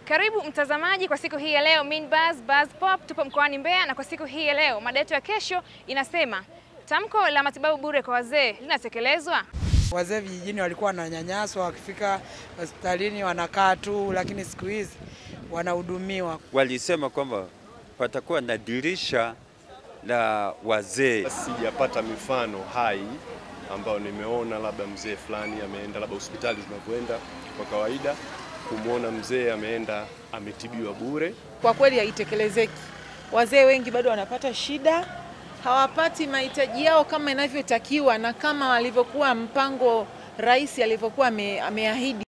Karibu mtazamaji kwa siku hii ya leo Minbuzz Buzz Pop, tupo mkoani Mbeya na kwa siku hii ya leo mada yetu ya kesho inasema tamko la matibabu bure kwa wazee linatekelezwa? Wazee vijijini walikuwa wananyanyaswa, wakifika hospitalini wanakaa tu, lakini siku hizi wanahudumiwa. Walisema kwamba patakuwa na dirisha la wazee. Sijapata mifano hai ambayo nimeona labda mzee fulani ameenda labda hospitali tunavyoenda kwa kawaida kumwona mzee ameenda ametibiwa bure. Kwa kweli haitekelezeki. Wazee wengi bado wanapata shida, hawapati mahitaji yao kama inavyotakiwa na kama walivyokuwa mpango rais alivyokuwa ame, ameahidi.